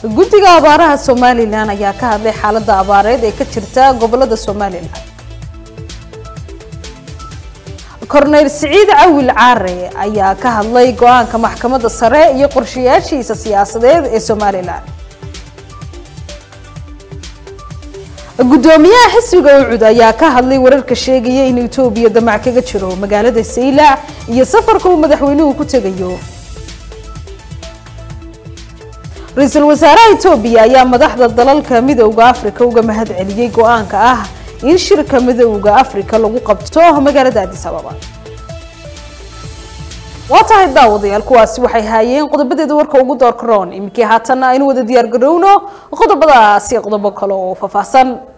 guddiga abaaraha somalilan ayaa ka hadlay xaalada abaareed ee ka jirta gobolada somalilan korneyl siciid cawil caare ayaa ka hadlay go-aanka maxkamadda sare iyo qorshayaashiisa siyaasadeed ee somalilan guddoomiyaha xisbiga ucud ayaa ka hadlay wararka sheegaya in etoobiya damac kaga jiro magaalada saylac iyo safarka uu madaxweynuhu ku tegayo ra-iisul wasaaraha etoobiya ayaa madaxda dalalka midowda africa uga mahad celiyey go-aanka ah in shirka midowda africa lagu qabto magaalada addis ababa waa tahay daawadayaal kuwaasi waxay haayeen qodobadeeda warka ugu doorkaroon iminkii haatanna aynu wada diyaar garowno qodobadaasi qodobo kale oo faahfaahsan